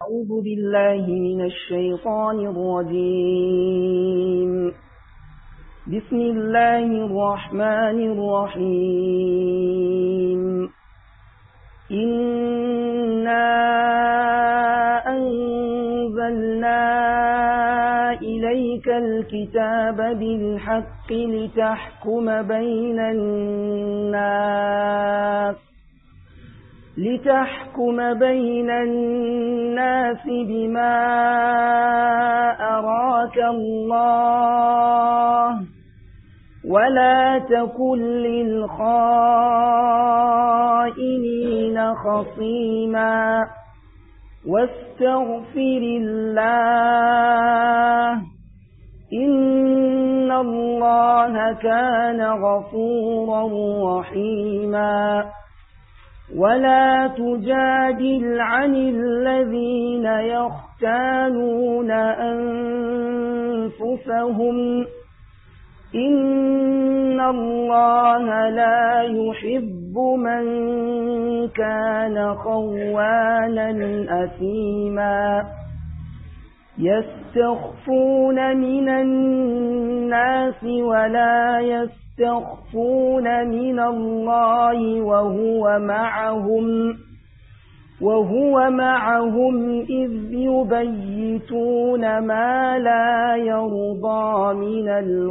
أعوذ بالله من الشيطان الرجيم بسم الله الرحمن الرحيم إنا أنزلنا إليك الكتاب بالحق لتحكم بين الناس لتحكم بين الناس بما أراك الله ولا تكن للخائنين خصيما واستغفر الله إن الله كان غفورا رحيما ولا تجادل عن الذين يختانون أنفسهم إن الله لا يحب من كان خوانا أثيما يستخفون من الناس ولا يستخفون من الله وهو معهم وهو معهم إذ يبيتون ما لا يرضى من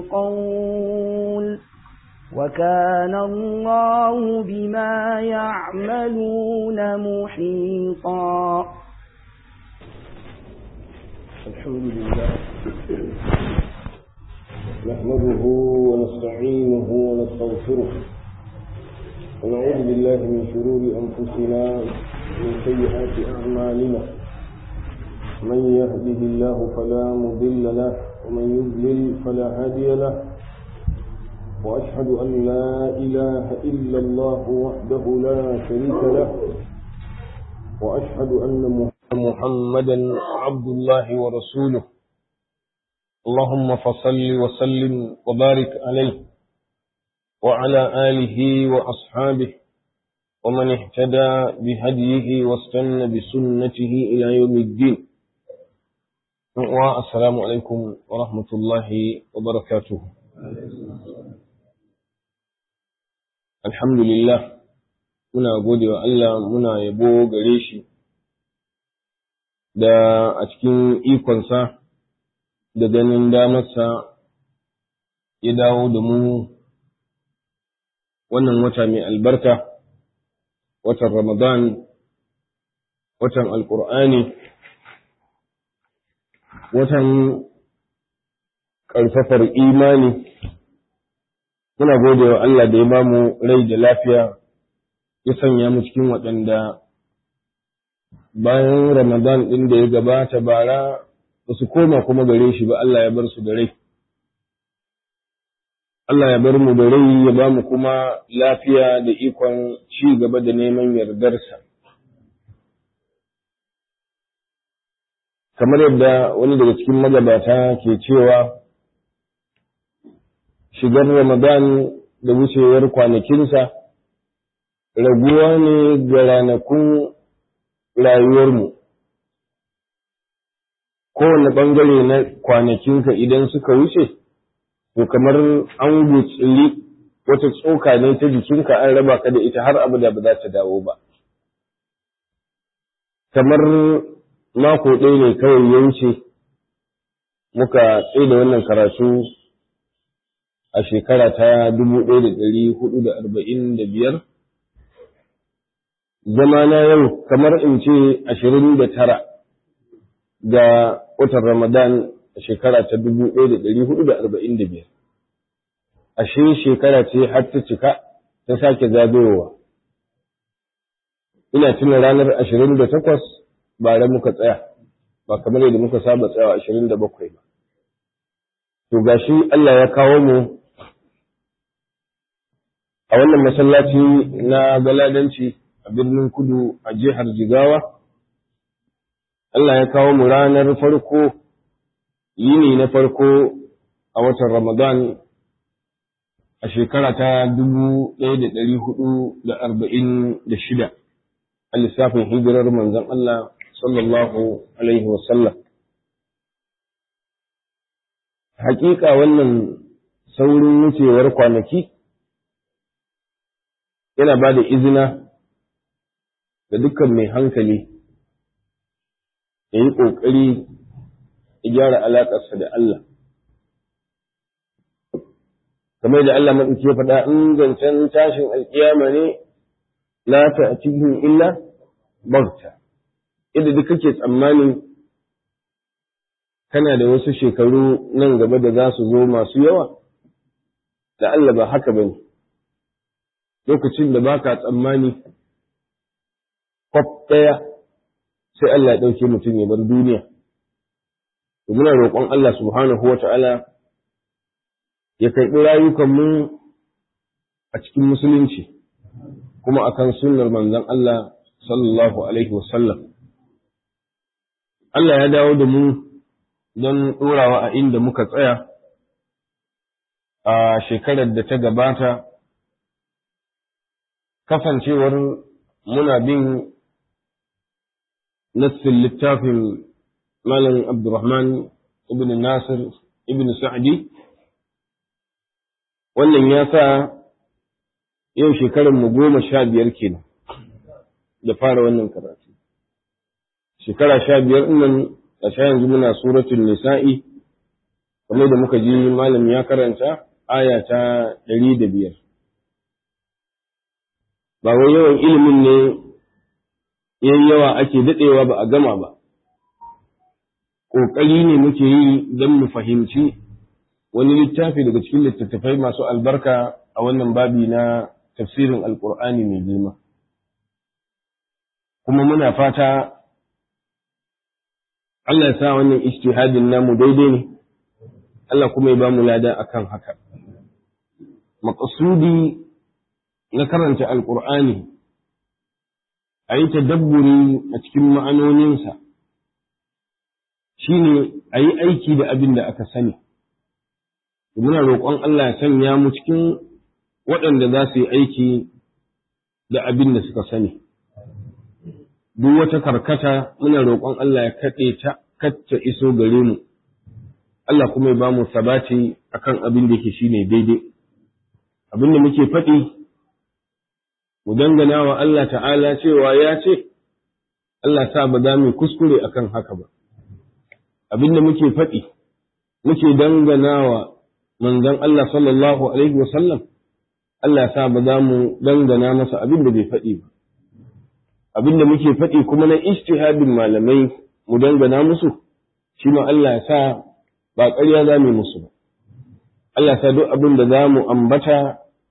القول وكان الله بما يعملون محيطا الحمد لله نحمده ونستعينه ونستغفره ونعوذ بالله من شرور أنفسنا ومن سيئات أعمالنا من يهده الله فلا مضل له ومن يضلل فلا هادي له وأشهد أن لا إله إلا الله وحده لا شريك له وأشهد أن محمدا عبد الله ورسوله اللهم فصل وسلم وبارك عليه وعلى آله وأصحابه ومن اهتدى بهديه واستنى بسنته إلى يوم الدين والسلام عليكم ورحمة الله وبركاته الحمد لله muna gode wa Allah muna yabo gare shi da a cikin ikonsa da ganin damarsa ya dawo da mu wannan wata mai albarka watan Ramadan watan Alƙur'ani watan ƙarfafar imani muna gode wa Allah da ya ba mu rai da lafiya ya sanya mu cikin waɗanda bayan Ramadan ɗin da ya gabata bara ba su koma kuma gare shi ba Allah ya bar su da rai. Allah ya bar mu da rai ya ba mu kuma lafiya da ikon ci gaba da neman yardarsa. Kamar yadda wani daga cikin magabata ke cewa shigar Ramadan da wucewar kwanakinsa raguwa ne ga ranakun rayuwarmu. Kowane ɓangare na kwanakinka idan suka wuce, to kamar an gutsiri wata tsoka ne ta jikinka an raba ka da ita har abu da ba za ta dawo ba. Kamar mako ɗaya ne kawai ya wuce, muka tsaye da wannan karatu a shekara ta dubu ɗaya da ɗari hudu da arba'in da biyar. zama na yau kamar in ce ashirin da tara ga watan Ramadan a shekara ta dubu ɗaya da ɗari hudu da arba'in da biyar. Ashe shekara ce har ta cika ta sake zagayowa. Ina tuna ranar ashirin da takwas bara muka tsaya, ba kamar yadda muka saba tsayawa ashirin da bakwai ba. To gashi Allah ya kawo mu a wannan masallaci na galadanci a birnin kudu a jihar Jigawa, Allah ya kawo mu ranar farko, yini na farko a watan Ramadan a shekara ta dubu ɗaya da ɗari hudu da arba'in da shida a lissafin hijirar manzon Allah sallallahu alaihi wasallam hakika wannan saurin wucewar kwanaki yana ba da izina ga dukkan mai hankali ya yi ƙoƙari ya gyara alaƙarsa da Allah kamar da Allah maɗauki ya faɗa in zancen tashin alƙiyama ne la ta cikin illa bauta inda duk kake tsammani kana da wasu shekaru nan gaba da za su zo masu yawa da Allah ba haka bane lokacin da baka tsammani kwaf ɗaya sai Allah ya ɗauke mutum ya bar duniya muna roƙon Allah subhanahu wa ta'ala ya karɓi rayukanmu a cikin musulunci kuma akan sunnar manzon Allah sallallahu alaihi wasallam Allah ya dawo da mu don ɗorawa a inda muka tsaya a shekarar da ta gabata kasancewar muna bin nassin littafin Malam Abdurrahman ibn Nasir ibn Sa'di wannan ya sa yau shekarar mu goma sha biyar kenan da fara wannan karatu shekara sha biyar nan a sha yanzu muna suratul nisa'i kamar da muka ji malam ya karanta aya ta ɗari da biyar ba wai yawan ilimin ne yayi yawa ake daɗewa ba a gama ba ƙoƙari ne muke yi don mu fahimci wani littafi daga cikin littattafai masu albarka a wannan babi na tafsirin alƙur'ani mai girma kuma muna fata Allah ya sa wannan ijtihadin namu daidai ne Allah kuma ya ba mu lada akan haka maqsudi na karanta alƙur'ani a yi tadabburi a cikin ma'anoninsa shine a yi aiki da abin da aka sani muna roƙon Allah ya sanya mu cikin waɗanda za su yi aiki da abin da suka sani duk wata karkata muna roƙon Allah ya kaɗe ta kacce iso gare mu Allah kuma ya ba mu sabati akan abin da yake shine daidai abin da muke faɗi mu dangana wa Allah ta'ala cewa ya ce Allah sa ba za mu kuskure akan haka ba abin da muke faɗi muke dangana wa manzon Allah sallallahu alaihi wa sallam Allah sa ba za mu dangana masa abin da bai faɗi ba abin da muke faɗi kuma na ijtihadin malamai mu dangana musu shi ma Allah ya sa ba ƙarya za mu musu ba Allah ya sa duk abin da za mu ambata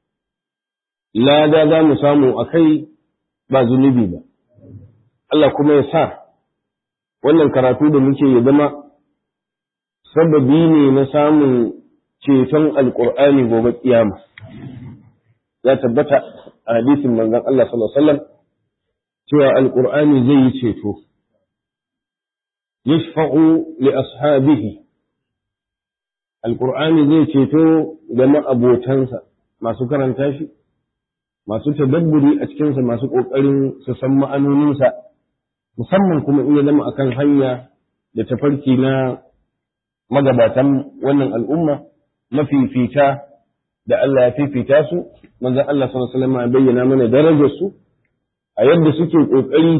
lada za mu samu a kai ba zunubi ba Allah kuma ya sa wannan karatu da muke ya zama sababi ne na samun ceton alƙur'ani gobe kiyama ya tabbata a hadisin manzon Allah sallallahu alaihi wasallam cewa alƙur'ani zai yi ceto yashfa'u li ashabihi alƙur'ani zai ceto ga ma'abotansa masu karanta shi masu tadabburi a cikinsa masu ƙoƙarin su san ma'anoninsa musamman kuma in ya zama akan hanya da tafarki na magabatan wannan al'umma mafifita da Allah ya fifita su manzon Allah sallallahu alaihi wasallam ya bayyana mana darajar su a yadda suke ƙoƙari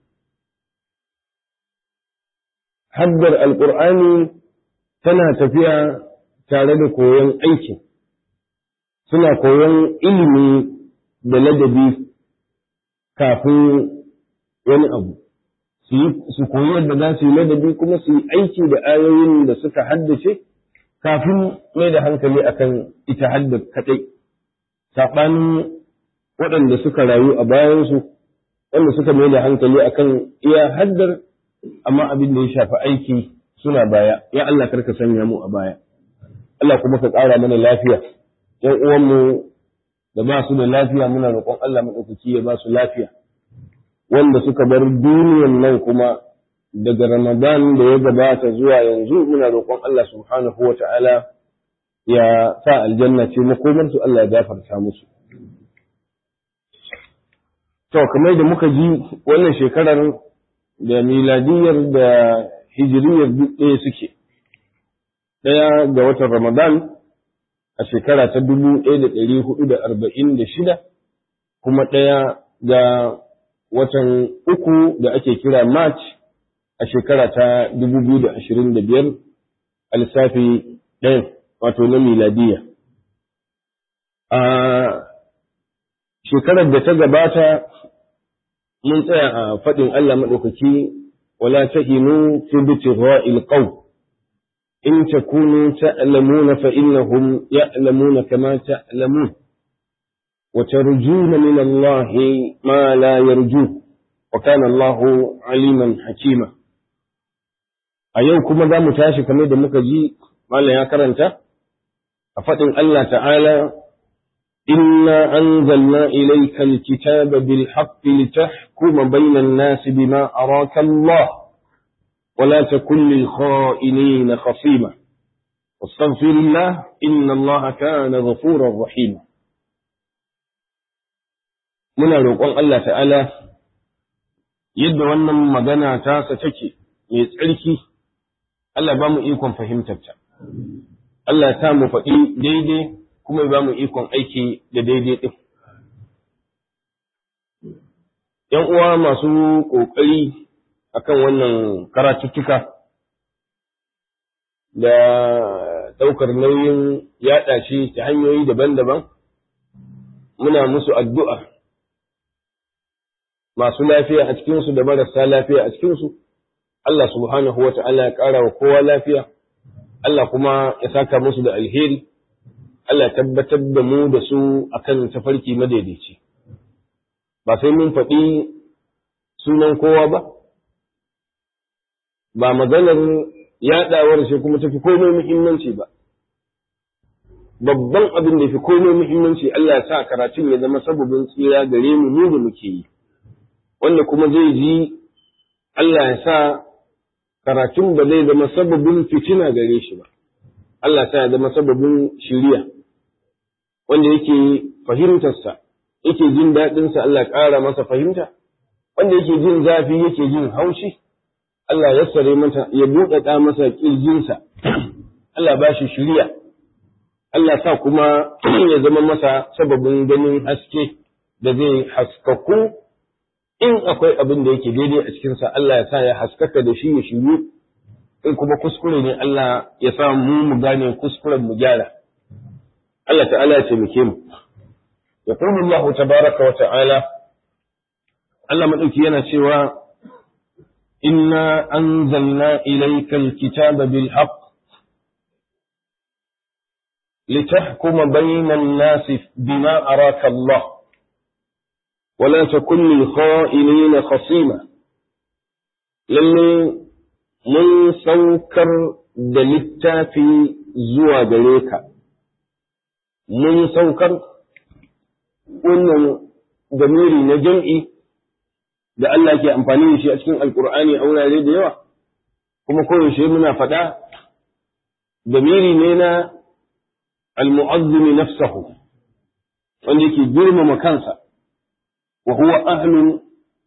haddar alƙur'ani tana tafiya tare da koyon aiki suna koyon ilimi da ladabi kafin wani abu su koyi yadda za su yi ladabi kuma su yi aiki da ayoyin da suka haddace kafin mai da hankali akan ita haddar kaɗai saɓanin waɗanda suka rayu a bayansu wanda suka mai da hankali akan iya haddar amma abin da ya shafi aiki suna baya ya Allah karka sanya mu a baya Allah kuma ka ƙara mana lafiya ‘yan uwanmu da ba su da lafiya muna roƙon Allah maɗaukaki ya ba su lafiya wanda suka bar duniyan nan kuma daga Ramadan da ya gabata zuwa yanzu muna roƙon Allah subhanahu wa ta'ala ya sa aljanna ce makomarsu Allah ya gafarta musu. To, kamar da muka ji wannan shekarar da miladiyar da hijiriyar duk ɗaya suke ɗaya ga watan ramadan a shekara ta dubu ɗaya da ɗari hudu da arba'in da shida kuma ɗaya ga watan uku da ake kira march a shekara ta dubu biyu da ashirin da biyar a lissafi ɗayan wato na miladiya a shekarar da ta gabata mun tsaya a faɗin Allah maɗaukaki wala tahinu fi bitira'il qaw in takunu ta'lamuna fa innahum ya'lamuna kama ta'lamun wa tarjuna min Allah ma la yarju wa kana Allah aliman hakima a yau kuma za mu tashi kamar da muka ji malam ya karanta a faɗin Allah ta'ala إنا أنزلنا إليك الكتاب بالحق لتحكم بين الناس بما أراك الله ولا تكن للخائنين خصيما واستغفر الله إن الله كان غفورا رحيما muna roƙon Allah ta'ala yadda wannan magana tasa take mai tsarki Allah ba mu ikon fahimtarta Allah ta mu faɗi daidai kuma ba mu ikon aiki da daidai ɗin. ‘Yan uwa masu ƙoƙari a kan wannan karatuttuka da ɗaukar nauyin yaɗa shi ta hanyoyi daban-daban, muna musu addu'a masu lafiya a cikinsu da marasa lafiya a cikinsu, Allah subhanahu wa ta'ala ya ƙara wa kowa lafiya, Allah kuma ya saka musu da alheri. Allah tabbatar da mu da su akan tafarki madaidaici ba sai mun faɗi sunan kowa ba ba maganar yaɗawar shi kuma tafi komai muhimmanci ba babban abin da fi komai muhimmanci Allah ya sa karatun ya zama sababin tsira gare mu mu da muke yi wanda kuma zai ji Allah ya sa karatun ba zai zama sababin fitina gare shi ba Allah ya sa ya zama sababin shiriya wanda yake fahimtarsa yake jin daɗinsa Allah ƙara masa fahimta wanda yake jin zafi yake jin haushi Allah ya sare mata ya buɗaɗa masa ƙirjinsa Allah ba shi shiriya Allah sa kuma ya zama masa sababin ganin haske da zai haskaku in akwai abin da yake daidai a cikinsa Allah ya sa ya haskaka da shi ya shiryu in kuma kuskure ne Allah ya sa mu mu gane kuskuren mu gyara Allah ta'ala ya taimake mu yaqulu Allah tabaraka wa ta'ala Allah madauki yana cewa inna anzalna ilayka alkitaba bil haqq لتحكم بين الناس بما أراك الله ولا تكن للخائنين خصيما للي من سوكر دلتا في زوى دليكا من سوكر wannan damiri na jam'i da Allah ke amfani da shi a cikin alkur'ani a wurare da yawa kuma koyaushe muna faɗa damiri ne na المعظم نفسه wanda yake girmama kansa wa huwa ahlun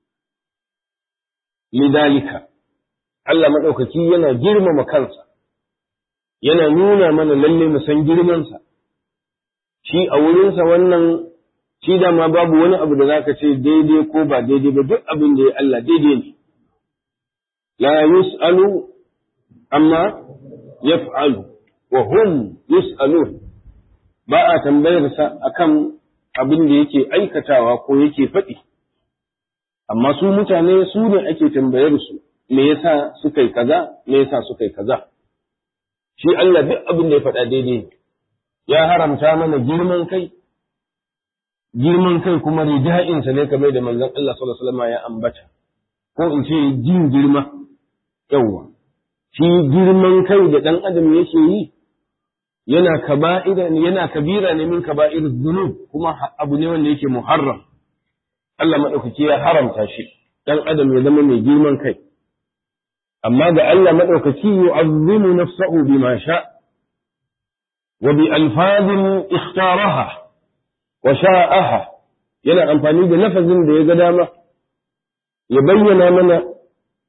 lidalika Allah maɗaukaki yana girmama kansa yana nuna mana lalle mu san girmansa shi a wurinsa wannan shi dama babu wani abu da zaka ce daidai ko ba daidai ba duk abin da ya Allah daidai ne la yus'alu amma yaf'alu wa hum yus'alun ba a tambayarsa akan abin da yake aikatawa ko yake faɗi, amma su mutane su ne ake tambayar su me yasa suka yi kaza, me yasa suka yi kaza. Shi Allah duk abin da ya faɗa daidai ne, ya haramta mana girman kai, girman kai kuma rija'insa ne kamar da manzon Allah sallallahu alaihi ya ambata, ko in ce jin girma, yawwa. Shi girman kai da ɗan adam yake yi, yana kaba'ira yana kabira ne min kaba'ir dhunub kuma abu ne wanda yake muharram Allah madaukaki ya haramta shi dan adam ya zama mai girman kai amma ga Allah madaukaki yu'azzimu nafsahu bima sha wa bi alfazin ikhtaraha wa sha'aha yana amfani da lafazin da ya ga dama ya bayyana mana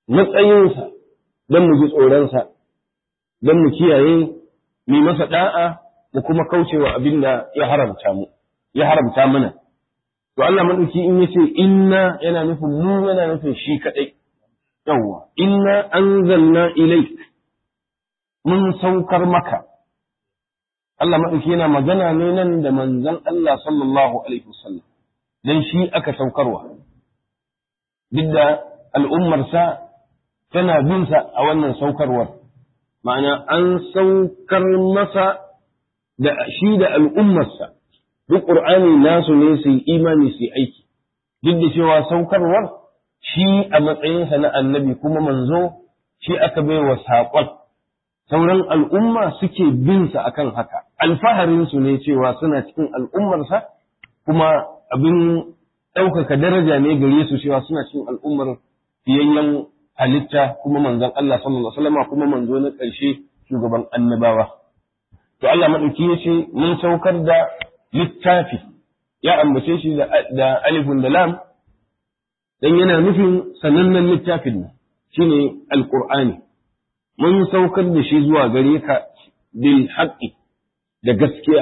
matsayinsa don mu ji tsoronsa don mu kiyaye mu masa da'a mu kuma kaucewa abin da ya haramta mu ya haramta mana to Allah madauki in yace inna yana nufin mu yana nufin shi kadai yawwa inna anzalna ilayk mun saukar maka Allah madauki yana magana ne nan da manzon Allah sallallahu alaihi wasallam dan shi aka saukarwa duk da al'ummarsa tana bin sa a wannan saukarwar ma'ana an saukar masa da shi da al'ummarsa duk ƙur'ani nasu ne su yi imani su yi aiki duk da cewa saukarwar shi a matsayinsa na annabi kuma manzo shi aka bai wa saƙon sauran al'umma suke bin sa akan haka alfaharinsu ne cewa suna cikin al'ummarsa kuma abin ɗaukaka daraja ne gare su cewa suna cikin al'ummar fiyayyen halitta kuma manzon Allah sallallahu alaihi wasallam kuma manzo na ƙarshe shugaban annabawa to Allah madauki yace mun saukar da littafi ya ambace shi da alifun da lam dan yana nufin sanannen littafin ne shine alqur'ani mun saukar da shi zuwa gare ka bil haqqi da gaskiya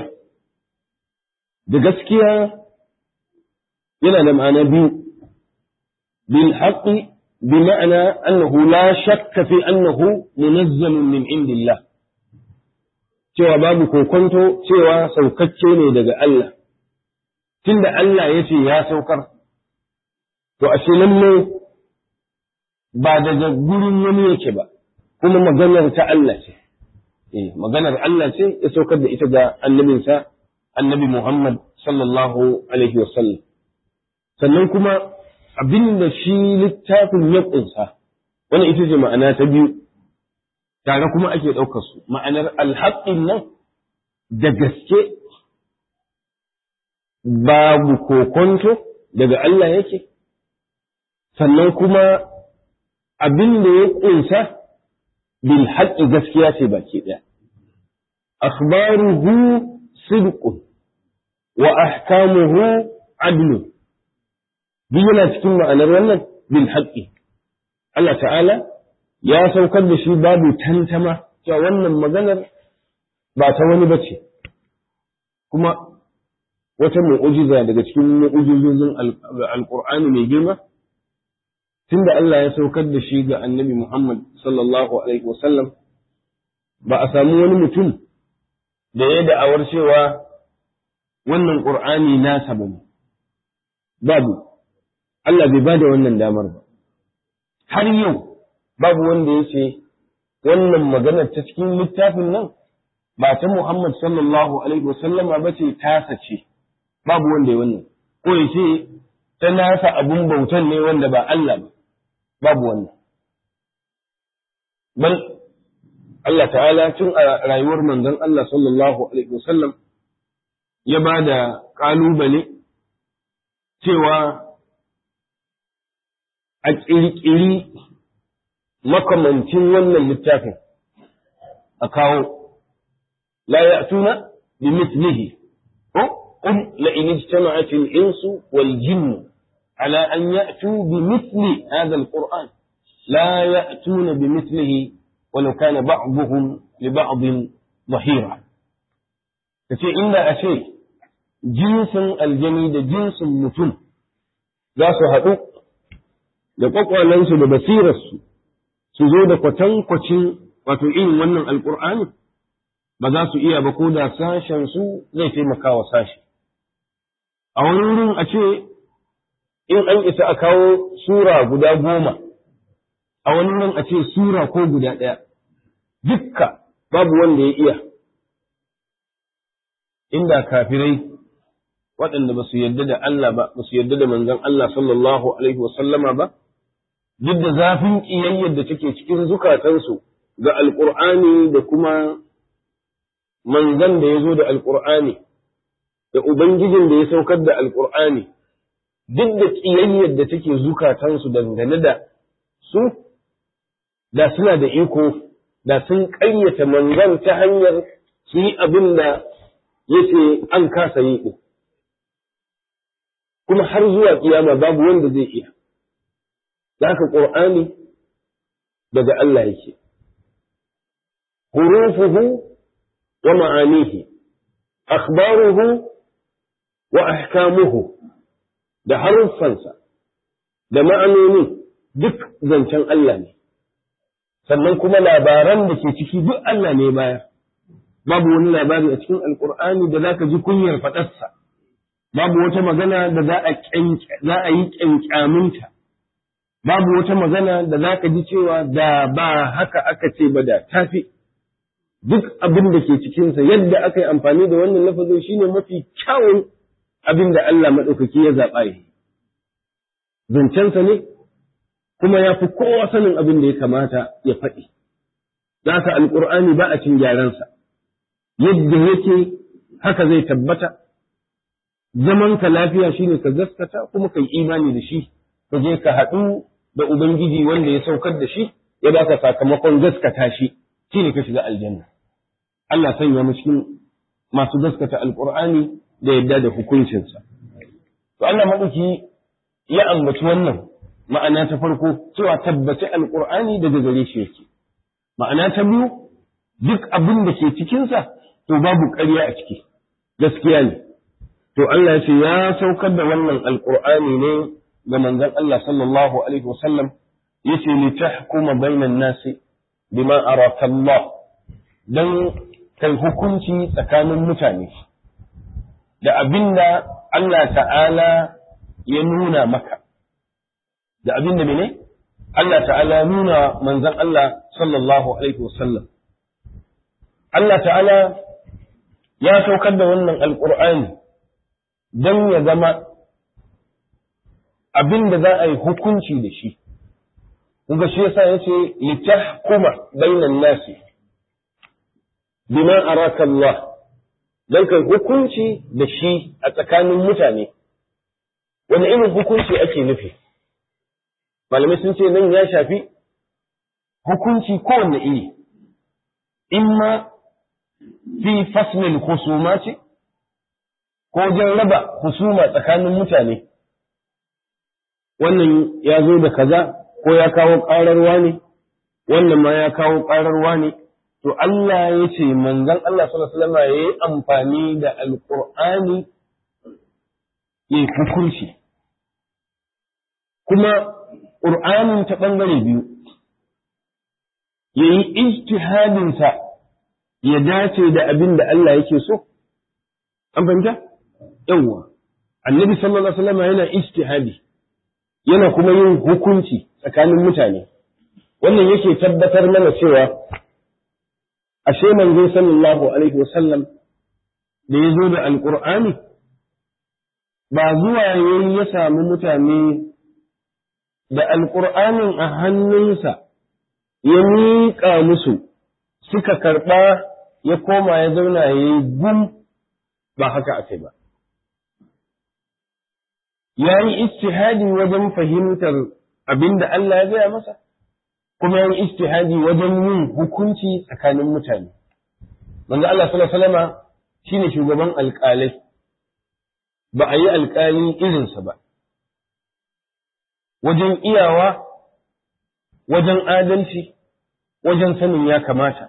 da gaskiya yana da ma'ana biyu bil haqqi بمعنى أنه لا شك في أنه منزل من عند الله cewa babu kokonto cewa saukacce ne daga Allah tunda Allah ya ce ya saukar to ashe lalle ba daga gurin wani yake ba kuma maganar ta Allah ce eh maganar Allah ce ya saukar da ita ga annabinsa annabi Muhammad sallallahu alaihi wasallam sannan kuma abin da shi littafin ya ƙunsa wannan ita ce ma'ana ta biyu tare kuma ake ɗaukar su ma'anar alhaƙin nan da gaske babu kokonto daga Allah yake sannan kuma abin da ya ƙunsa bil haƙƙi gaskiya ce baki ɗaya akhbaruhu sidqun wa ahkamuhu adlun duk yana cikin ma'anar wannan bil haqqi Allah ta'ala ya saukar da shi babu tantama cewa wannan maganar ba ta wani bace kuma wata mu'ujiza daga cikin mu'ujizozin alqur'ani mai girma tunda Allah ya saukar da shi ga annabi Muhammad sallallahu alaihi wasallam ba a samu wani mutum da ya da'awar cewa wannan qur'ani nasa bane babu Allah bai bada wannan damar ba. Har yau babu wanda ya ce wannan maganar ta cikin littafin nan ba ta Muhammad sallallahu Alaihi wasallama ba ce tasa ce, babu wanda ya wannan. Ko ya ce ta nasa abun bautan ne wanda ba Allah ba, babu wannan. Bal Allah ta'ala tun a rayuwar manzon Allah sallallahu Alaihi wasallam ya ba da ƙalubale cewa a ƙirƙiri makamancin wannan littafin a kawo la ya tuna bi mislihi ko qul la in ijtama'at al-insu wal jinnu ala an ya'tu bi mithli hadha al-qur'an la ya'tuna bi mithlihi walau kana ba'dhuhum li ba'd dhahira kace inda a ce jinsin aljani da jinsin mutum za su haɗu da kwakwalensu da basirarsu su zo da kwatankwacin wato irin wannan alkur'ani ba za su iya ba ko da sashen su zai taimaka wa sashi a wani wurin a ce in an isa a kawo sura guda goma a wani wurin a ce sura ko guda ɗaya dukka babu wanda ya iya inda kafirai waɗanda ba su yarda da Allah ba ba su yarda da manzon Allah sallallahu alaihi wa sallama ba duk da zafin ƙiyayyar da take cikin zukatansu ga alƙur'ani da kuma manzan da ya zo da alƙur'ani da ubangijin da ya saukar da alƙur'ani duk da ƙiyayyar da take zukatansu dangane da su da suna da iko da sun ƙayyata manzan ta hanyar su yi abin da yace an kasa yi ɗin kuma har zuwa kiyama babu wanda zai iya da haka ƙur'ani daga Allah yake hurufuhu wa ma'anihi akhbaruhu wa ahkamuhu da haruffansa da ma'anoni duk zancen Allah ne sannan kuma labaran da ke ciki duk Allah ne baya babu wani labari a cikin alkur'ani da zaka ji kunyar faɗarsa babu wata magana da za a za a yi kyankyaminta babu wata magana da za ka ji cewa da ba haka aka ce ba da tafi duk abin da ke cikinsa yadda aka yi amfani da wannan lafazin shine mafi kyawun abin da Allah maɗaukaki ya zaɓa yi zancensa ne kuma ya fi kowa sanin abin da ya kamata ya faɗi za ka alƙur'ani ba a cin gyaransa yadda yake haka zai tabbata zaman ka lafiya shine ka gaskata kuma ka yi imani da shi ka je ka haɗu da ubangiji wanda ya saukar da shi ya baka sakamakon gaskata shi shine ka shiga aljanna Allah sanya mu cikin masu gaskata alqur'ani da yadda da hukuncinsa to Allah madauki ya ambaci wannan ma'ana ta farko cewa tabbaci alqur'ani daga gare shi yake ma'ana ta biyu duk abin da ke cikinsa to babu ƙarya a ciki gaskiya ne to Allah ya ce ya saukar da wannan alqur'ani ne ga manzon Allah sallallahu alaihi wasallam yace li tahkuma bainan nasi bima araka Allah dan kai hukunci tsakanin mutane da abinda Allah ta'ala ya nuna maka da abinda mene Allah ta'ala ya nuna manzon Allah sallallahu alaihi wasallam Allah ta'ala ya saukar da wannan alqur'ani dan ya zama abin da za a yi hukunci da shi. Kuga shi yasa ya ce, litahkuma bainan nasi, bima araka Allah, don kai hukunci da shi a tsakanin mutane. Wani irin hukunci ake nufi? Malamai sun ce nan ya shafi hukunci kowanne iri, imma fi faslin husuma ce, ko wajen raba husuma tsakanin mutane. wannan ya zo da kaza ko ya kawo ƙararwa ne wannan ma ya kawo ƙararwa ne to Allah ya ce manzon Allah sallallahu alaihi wasallam yayi amfani da alqur'ani ya hukunci kuma qur'anin ta bangare biyu yayi ijtihadin sa ya dace da abin da Allah yake so an fahimta yawwa annabi sallallahu alaihi wasallam yana ijtihadi yana kuma yin hukunci tsakanin mutane wannan yake tabbatar mana cewa ashe manzo sallallahu alaihi wasallam da ya zo da alqur'ani ba zuwa yayi ya samu mutane da alqur'anin a hannunsa ya miƙa musu suka karɓa ya koma ya zauna ya yi gum ba haka ake ba ya yi istihadi wajen fahimtar abin da Allah ya gaya masa, kuma ya yi istihadi wajen yin hukunci tsakanin mutane. Manzo Allah salama shi ne shugaban alƙalai, ba a yi alƙali irinsa ba. Wajen iyawa, wajen adalci, wajen sanin ya kamata,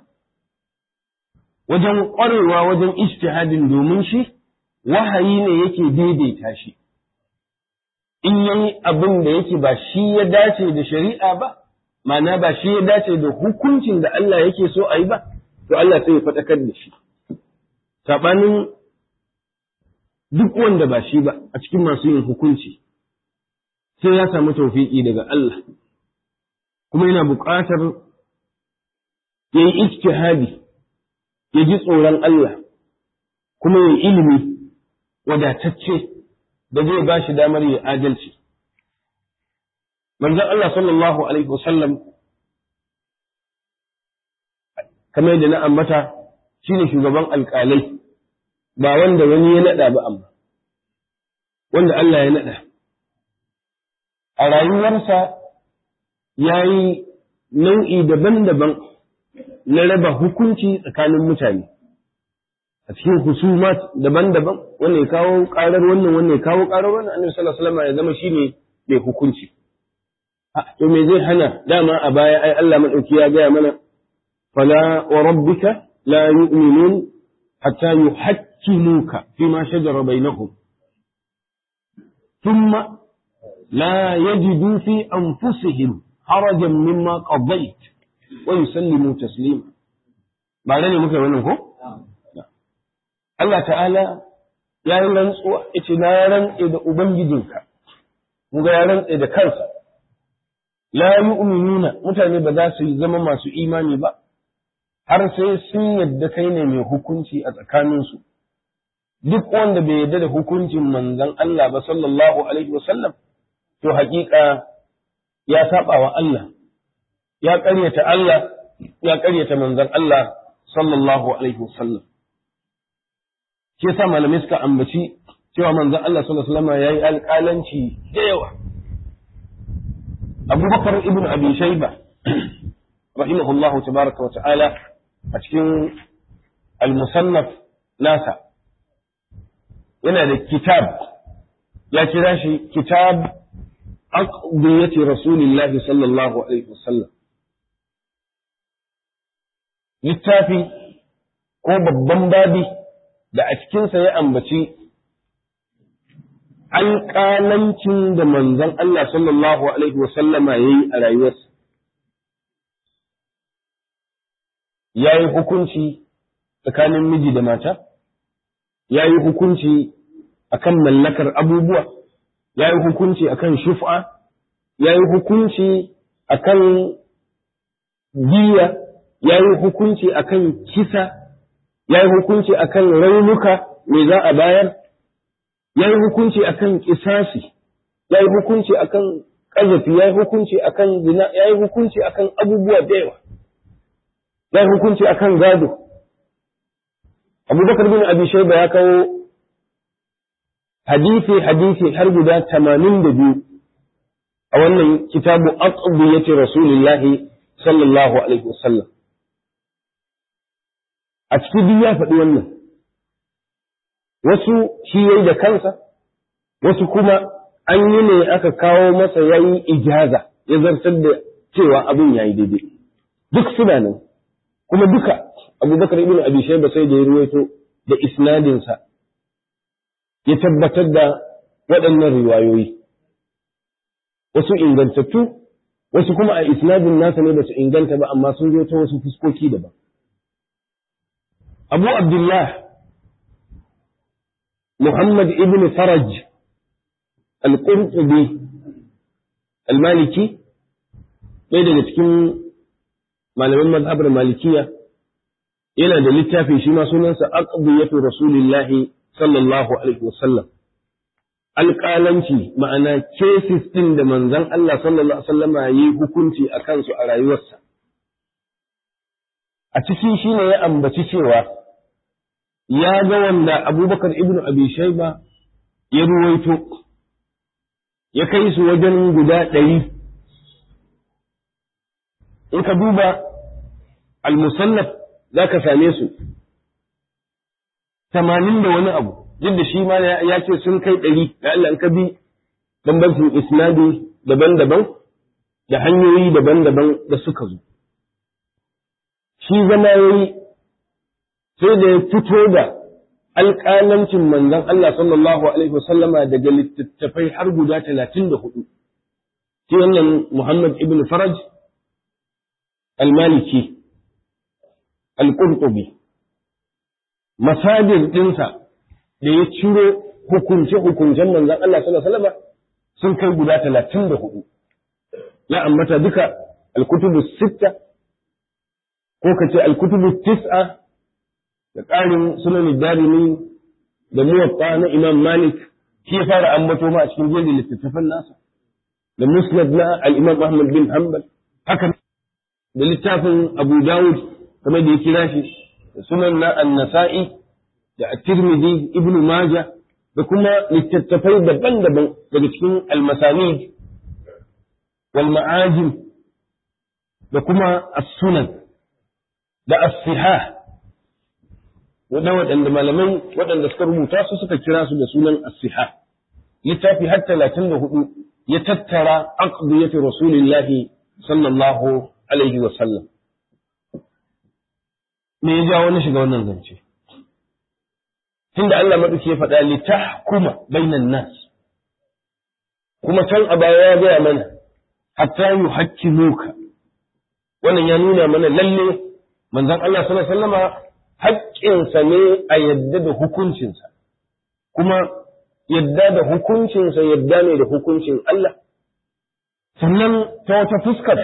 wajen ƙwarewa wajen istihadin domin shi, wahayi ne yake daidaita shi. in yayi abin da yake ba shi ya dace da shari'a ba, ma'ana ba shi ya dace da hukuncin da Allah yake so a yi ba, to Allah sai ya faɗakar da shi. Saɓanin duk wanda ba shi ba a cikin masu yin hukunci, sai ya samu taufiƙi daga Allah, kuma yana buƙatar ya yi ijtihadi, ya ji tsoron Allah, kuma ya ilimi wadatacce. da zai ba shi damar yi adalci. Manzon Allah sallallahu Alaihi wasallam kamar yadda na ambata shi ne shugaban alƙalai ba wanda wani ya naɗa ba amma, wanda Allah ya naɗa. A rayuwarsa ya yi nau'i daban-daban na raba hukunci tsakanin mutane. a cikin husumat daban-daban wannan ya kawo karar wannan wannan ya kawo karar wannan annabi sallallahu alaihi wasallam ya zama shine mai hukunci to me zai hana dama a baya ai Allah madauki ya gaya mana fala wa rabbika la yu'minun hatta yuhakkimuka fima shajara bainahum thumma la yajidu fi anfusihim harajan mimma qadayt wa yusallimu taslima ba ne muka wannan ko Allah ta'ala ya yi rantsuwa yace na rantse da ubangijinka mun ga ya rantse da kansa la yu'minuna mutane ba za su zama masu imani ba har sai sun yadda kai ne mai hukunci a tsakaninsu duk wanda bai yadda da hukuncin manzon Allah ba sallallahu alaihi wasallam to haƙiƙa ya saba wa Allah ya ƙaryata Allah ya ƙaryata manzon Allah sallallahu alaihi wasallam shi yasa malamai suka ambaci cewa manzon Allah sallallahu alaihi wasallam yayi alƙalanci da yawa Abu Bakar ibn Abi Shayba rahimahullahu tabaraka wa ta'ala a cikin al-musannaf nasa yana da kitab ya kira shi kitab aqdiyati rasulillahi sallallahu alaihi wasallam littafi ko babban babi da a cikinsa ya ambaci alƙalancin da manzon Allah sallallahu Alaihi wasallama ya yi a rayuwarsa. Ya yi hukunci tsakanin miji da mata, ya yi hukunci akan mallakar abubuwa, ya yi hukunci akan shuf'a, ya yi hukunci akan giya, ya yi hukunci akan kisa, ya yi hukunci akan raunuka me za a bayar, ya yi hukunci akan kisasi, ya yi hukunci akan ƙazafi, ya yi hukunci akan zina, ya yi hukunci akan abubuwa da yawa, ya yi hukunci akan gado. Abubakar bin Abi Shaiba ya kawo hadisi hadisi har guda tamanin da biyu a wannan kitabu aqdiyati rasulillahi sallallahu alaihi wasallam. a cikin duk ya faɗi wannan wasu shi yayi da kansa wasu kuma an yi ne aka kawo masa yayi ijaza ya zartar da cewa abin yayi daidai duk suna nan kuma duka abubakar ibn abi shayba sai da ya ruwaito da isnadinsa ya tabbatar da waɗannan riwayoyi wasu ingantattu wasu kuma a isnadin nasa ne ba su inganta ba amma sun zo ta wasu fuskoki daban أبو عبد الله محمد ابن فرج القرطبي المالكي ɗaya daga cikin malaman mazhabar malikiya yana da littafi shi ma sunansa aqdiyatu rasulillahi sallallahu alaihi wasallam alƙalanci ma'ana cases ɗin da manzon Allah sallallahu alaihi wasallama yi hukunci a kansu a rayuwarsa a ciki shi ne ya ambaci cewa ya ga wanda abubakar ibn abi shaiba ya ruwaito ya kai su wajen guda ɗari in ka duba al-musannaf za ka same su tamanin da wani abu duk da shi ma ya ce sun kai ɗari da Allah in ka bi bambancin isnadi daban-daban da hanyoyi daban-daban da suka zo shi zama ya yi sai da ya fito da alƙalancin manzon Allah sallallahu Alaihi wasallama daga littattafai har guda talatin da hudu. Shi wannan Muhammad ibn Faraj al-Maliki al-Qurtubi masajir ɗinsa da ya ciro hukunce-hukuncen manzon Allah sallallahu Alaihi wasallama sun kai guda talatin da hudu. Ya ambata duka al-kutubu sitta ko ka ce alkutubu tis'a da ƙarin sunan darimi da muwatta na imam malik shi ya fara ambato ma a cikin jerin littattafan nasa da musnad na al-imam ahmad bin hanbal haka da littafin abu dawud kamar da ya kira shi da sunan na an-nasa'i da at-tirmidhi ibnu majah da kuma littattafai daban-daban daga cikin al-masanid wal ma'ajim da kuma as-sunan da as-sihah wadda waɗanda malamai waɗanda suka rubuta su suka kira su da sunan as-sihah littafi har talatin da hudu ya tattara aqdiyatu rasulillahi sallallahu alaihi wa sallam me ya jawo na shiga wannan zance tunda Allah madauki ya faɗa li tahkuma bainan nas kuma can a baya ya gaya mana hatta yuhakkimuka wannan ya nuna mana lalle manzon Allah sallallahu alaihi wasallama haƙƙinsa ne a yadda da hukuncinsa kuma yadda da hukuncinsa yadda ne da hukuncin Allah sannan ta wata fuskar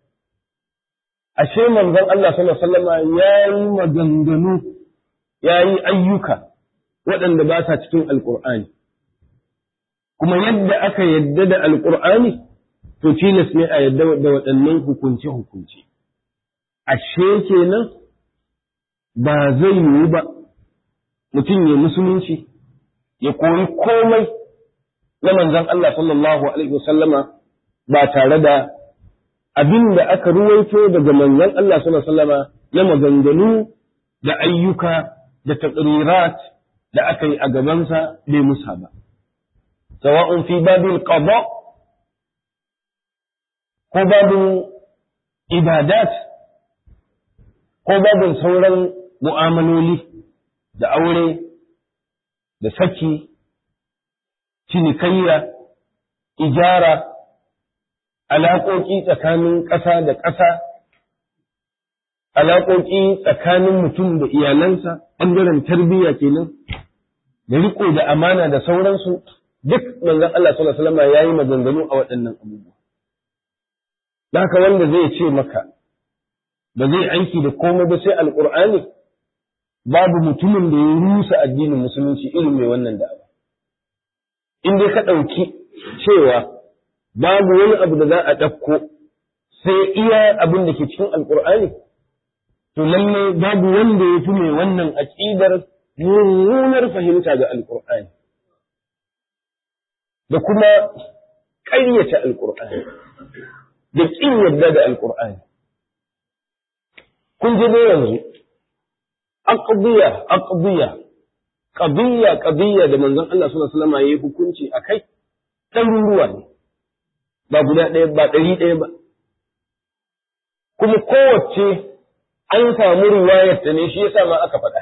ashe manzon Allah sallallahu alaihi wasallama ya yi maganganu ya yi ayyuka waɗanda ba sa cikin alƙur'ani kuma yadda aka yadda da alƙur'ani to tilas ne a yadda da waɗannan hukunce-hukunce ashe kenan ba zai yiwu ba mutum ya musulunci ya koyi komai na manzon Allah sallallahu alaihi wasallama ba tare da abin da aka ruwaito daga manzon Allah sallallahu alaihi wasallama na maganganu da ayyuka da taqrirat da aka yi a gabansa bai musa ba sawa'un fi babil qada ko babin ibadat ko babin sauran mu'amaloli da aure da saki cinikayya ijara alaƙoƙi tsakanin ƙasa da ƙasa alaƙoƙi tsakanin mutum da iyalansa ɓangaren tarbiyya kenan da riko da amana da sauransu duk manzon Allah sallallahu alaihi wasallam yayi maganganu a waɗannan abubuwa da haka wanda zai ce maka ba zai aiki da komai ba sai alqur'ani babu mutumin da ya rusa addinin musulunci irin mai wannan da'awa in dai ka ɗauki cewa babu wani abu da za a ɗauko sai iya abin da ke cikin alqur'ani to lalle babu wanda ya fi mai wannan aƙidar mummunar fahimta ga alqur'ani da kuma ƙaryata alƙur'ani da ƙin yadda da alƙur'ani kun ji ne yanzu aqdiya aqdiya qadiyya qadiyya da manzon Allah sallallahu alaihi wasallam yayi hukunci akai ɗaruruwa ne ba guda ɗaya ba ɗari ɗaya ba kuma kowace an samu riwayar ta ne shi yasa ma aka faɗa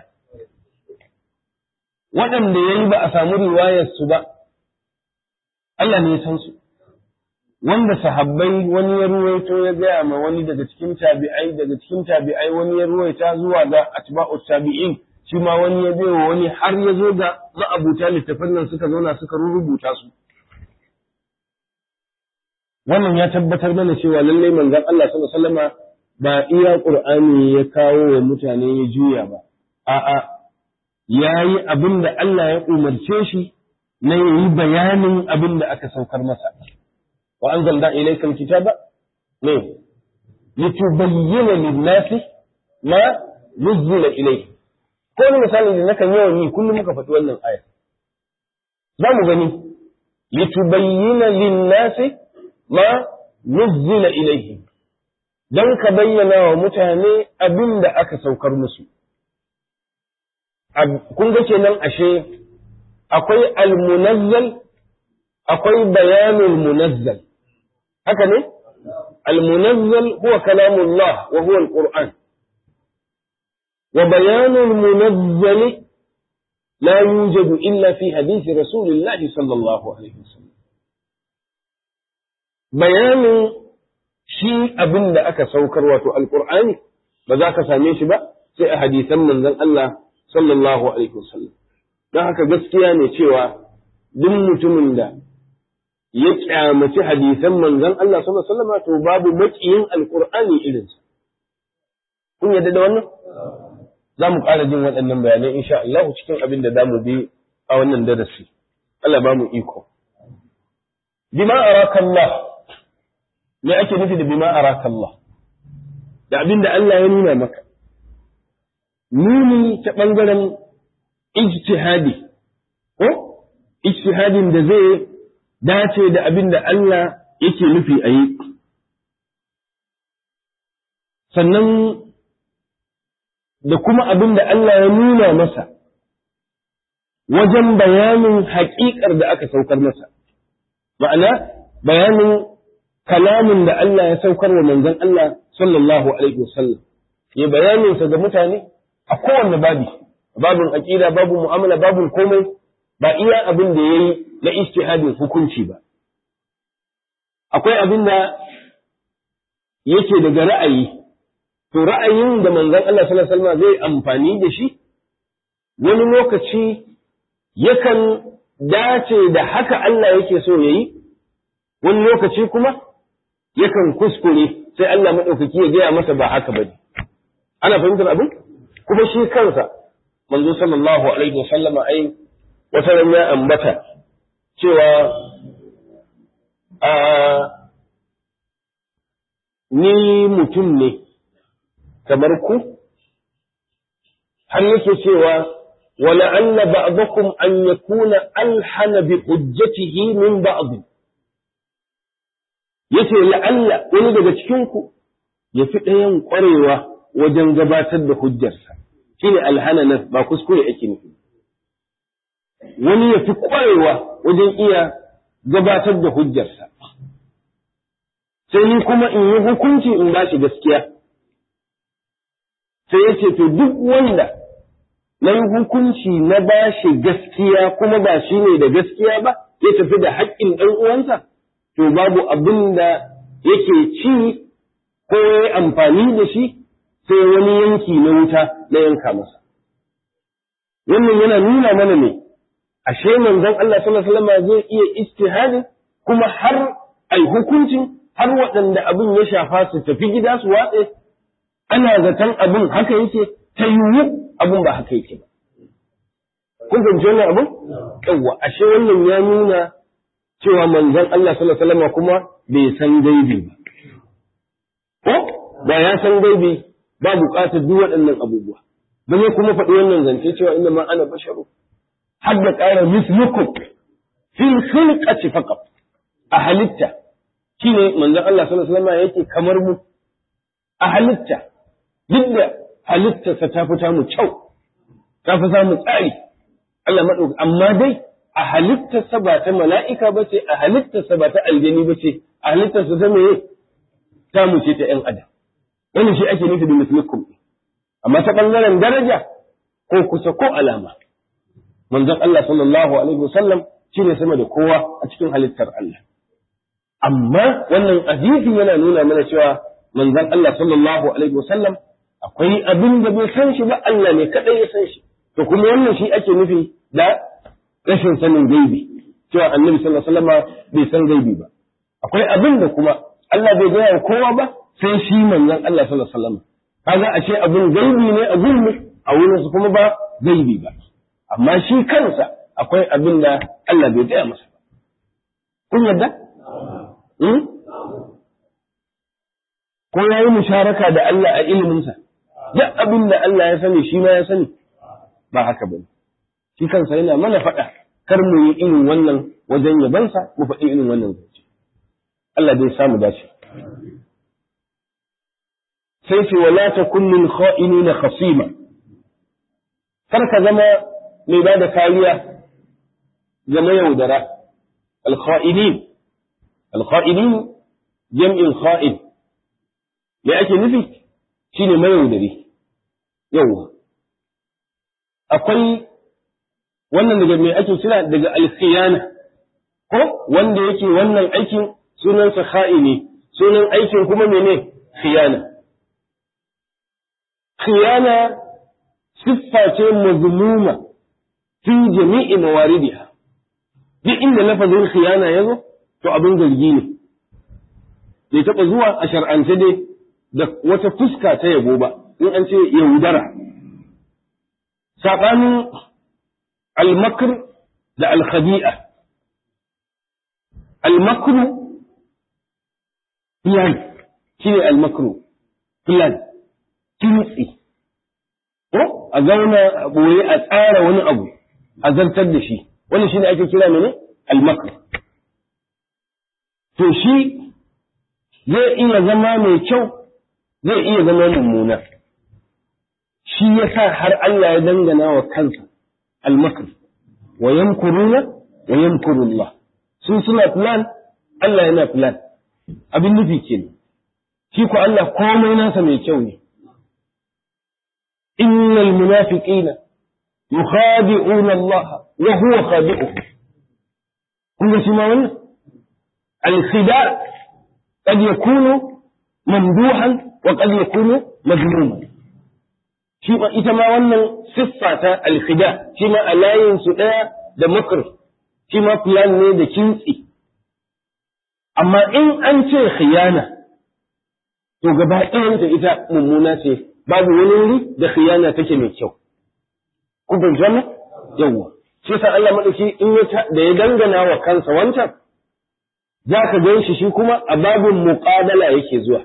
waɗanda yayi ba a samu riwayar su ba Allah ne ya san su wanda sahabbai wani ya ruwaito ya gaya ma wani daga cikin tabi'ai daga cikin tabi'ai wani ya ruwaita zuwa ga atba'u tabi'in shi ma wani ya bai wani har ya zo ga ma'abuta littafan nan suka zauna suka rubuta su wannan ya tabbatar mana cewa lallai manzon Allah sallallahu alaihi wasallama ba iya qur'ani ya kawo wa mutane ya juya ba a'a yayi abin da Allah ya umarce shi na yi bayanin abin da aka saukar masa. Wa an zalda ilaikal kitaba ne, litubayyana linnasi ma nuzzila ilai. Ko wani misali da nakan yawan yi kullum muka faɗi wannan aya. Za mu gani, litubayyana linnasi ma nuzzila ilaihi. Don ka bayyana wa mutane abin da aka saukar musu. Kun ga kenan ashe akwai almunazzal akwai bayanul munazzal haka ne almunazzal huwa kalamullah wa huwa alquran wa bayanul munazzal la yujadu illa fi hadisi rasulillah sallallahu alaihi wasallam bayanin shi abin da aka saukar wato alqur'ani ba za ka same shi ba sai a hadisan manzon Allah sallallahu alaihi wasallam don haka gaskiya ne cewa duk mutumin da ya kyamaci hadisan manzon Allah sallallahu alaihi wasallam to babu makiyin alqur'ani irinsa kun yadda da wannan za mu ƙara jin waɗannan bayanai insha Allah cikin abin da zamu bi a wannan darasi Allah ba mu iko bima araka Allah me ake nufi da bima araka Allah da abin da Allah ya nuna maka nuni ta ɓangaren ijtihadi ko ijtihadin da zai dace da abin da Allah yake nufi a yi sannan da kuma abin da Allah ya nuna masa wajen bayanin haƙiƙar da aka saukar masa ma'ana bayanin kalamin da Allah ya saukar wa manzon Allah sallallahu alaihi wasallam ya bayanin sa ga mutane a kowanne babi babin aqida babin mu'amala babin komai ba iya abin da yayi na ijtihadin hukunci ba akwai abin da yake daga ra'ayi to ra'ayin da manzon Allah sallallahu alaihi wasallam zai amfani da shi wani lokaci yakan dace da haka Allah yake so yayi wani lokaci kuma yakan kuskure sai Allah maɗaukaki ya gaya masa ba haka bane ana fahimtar abin kuma shi kansa manzo sallallahu alaihi wasallama ai wata ran ya ambata cewa a ni mutum ne kamar ku har yake cewa ولعل بعضكم أن يكون ألحن بحجته من بعض yace la'alla wani daga cikinku ya fi ɗayan ƙwarewa wajen gabatar da hujjarsa shi ne alhananan ba kuskure ake nufi wani ya fi ƙwarewa wajen iya gabatar da hujjarsa sai ni kuma in yi hukunci in ba shi gaskiya sai ya ce to duk wanda na yi hukunci na ba shi gaskiya kuma ba shi ne da gaskiya ba ya tafi da haƙƙin ɗan uwansa to babu abin da yake ci ko ya amfani da shi sai wani yanki na wuta na yanka masa. Wannan yana nuna mana ne, ashe manzon Allah sallallahu alaihi wasallam zai iya istihadi kuma har ai hukuncin har waɗanda abin ya shafa su tafi gida su watse ana zaton abin haka yake ta yiwu abin ba haka yake ba. Kun fahimci wannan abin? Yawwa, ashe wannan ya nuna cewa manzon Allah sallallahu alaihi wasallam kuma bai san gaibi ba. Ko ba ya san gaibi ba buƙatar duk waɗannan abubuwa. Ba zai kuma faɗi wannan zance cewa inna ma ana basharu. Har da ƙara mislukum fil khilqati faqat a halitta shine manzon Allah sallallahu alaihi wasallam yake kamar mu a halitta duk da halittarsa ta fita mu kyau ta fi samu tsari Allah maɗauki amma dai a halittarsa ba ta mala'ika ba ce, a halittarsa ba ta aljani ba ce, a halittarsa ta meye ta mu ce ta ‘yan adam. Wani shi ake nufi da musulunkum. Amma ta ɓangaren daraja ko kusa ko alama. Manzon Allah sallallahu Alaihi wasallam shi ne sama da kowa a cikin halittar Allah. Amma wannan hadisi yana nuna mana cewa manzon Allah sallallahu Alaihi wasallam akwai abin da bai san shi ba Allah ne kaɗai ya san shi. To kuma wannan shi ake nufi da rashin sanin gaibi cewa annabi sallallahu alaihi wasallam bai san gaibi ba akwai abin da kuma Allah bai gaya kowa ba sai shi manzon Allah sallallahu alaihi wasallam kaga a ce abin gaibi ne a gurmi a wurin su kuma ba gaibi ba amma shi kansa akwai abin da Allah bai gaya masa ba kun yadda ko ya yi musharaka da Allah a iliminsa duk abin da Allah ya sani shi ma ya sani ba haka bane shi kansa yana mana faɗa kar mu yi irin wannan wajen yabansa mu faɗi irin wannan zance Allah zai samu dace sai ce wala takun lil kha'inina khasima kar ka zama mai ba da kariya ga mayaudara al kha'inin al kha'inin jam'in kha'in me ake nufi shine mayaudari yawa akwai wannan daga mai ake kira daga alkhiyana ko wanda yake wannan aikin sunansa kha'ini sunan aikin kuma mene khiyana khiyana siffa ce mazmuma fi jami'i mawaridiha duk inda lafazin khiyana ya zo to abin zargi ne bai taɓa zuwa a shar'ance dai da wata fuska ta yabo ba in an ce yaudara saɓanin almakr da alkhadi'a almakru plan shi ne almakru plan kintsi ko a zauna a ɓoye a tsara wani abu a zartar da shi wani shi ne ake kira mene almakr to shi zai iya zama mai kyau zai iya zama mummuna shi ya sa har Allah ya dangana wa kansa almakr wa yamkuruna wa yamkurullah sun suna plan Allah yana plan abin nufi kenan shi ko Allah komai nasa mai kyau ne innal munafiqina yukhadi'una Allah wa huwa khadi'uhum kun ga shi ma wannan al-khida' qad yakunu mamduhan wa qad yakunu mazmuman shi ma ita ma wannan siffa ta al-khida' shi ma alayin su daya da makr shi ma plan ne da kintsi amma in an ce khiyana to gaba ɗayanta ita mummuna ce babu wani wuri da khiyana take mai kyau kun fahimci wannan yawwa shi sa Allah madauki in ya da ya dangana wa kansa wancan za ka gan shi shi kuma a babin muqabala yake zuwa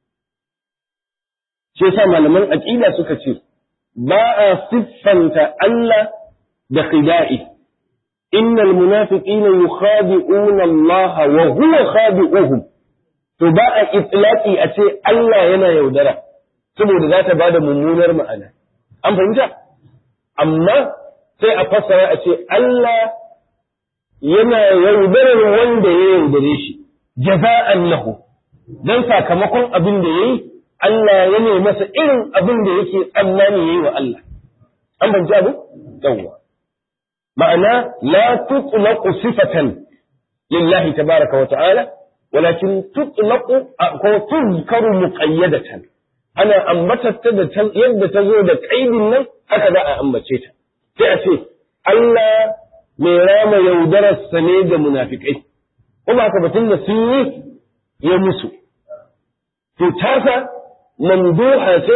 shi sa malaman aqida suka ce ba a siffanta Allah da khida'i innal munafiqina yukhadi'una Allah wa huwa khadi'uhum to ba a itlaqi a ce Allah yana yaudara saboda za ta bada mummunar ma'ana an fahimta amma sai a fassara a ce Allah yana yaudarar wanda ya yaudare shi jaza'an lahu dan sakamakon abin da yayi Allah ya ne masa irin abin da yake tsammani yayi wa Allah an fahimci abu yawwa ma'ana la tutlaqu sifatan lillahi tabaraka wa ta'ala walakin tutlaqu ko tuzkaru muqayyadatan ana ambatar da yadda ta zo da kaidin nan haka za a ambace ta sai a ce Allah mai rama yaudararsa ne da munafikai ko ba ka batun da sun yi ya musu to tasa mamduha ce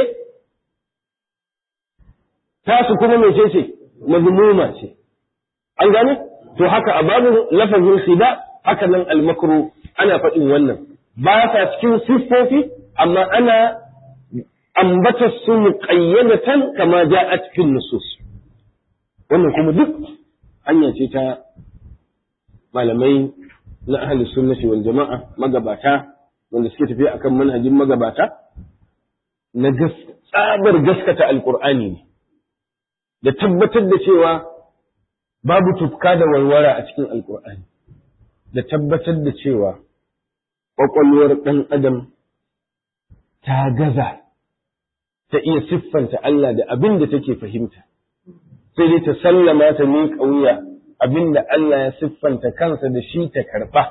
tasu kuma mai ce ce mazmuma ce an gane to haka a babu lafazin khida haka nan almakru ana faɗin wannan ba sa cikin siffofi amma ana ambata su muqayyadatan kama ja'at fil nusus wannan kuma duk hanya ce ta malamai na ahli sunnati wal jama'a magabata wanda suke tafiya akan manhajin magabata na tsabar gaskata alqur'ani ne da tabbatar da cewa babu tufka da warwara a cikin alqur'ani da tabbatar da cewa ƙwaƙwalwar ɗan adam ta gaza ta iya siffanta Allah da abin da take fahimta sai dai ta sallama ta miƙa wuya abin da Allah ya siffanta kansa da shi ta karɓa.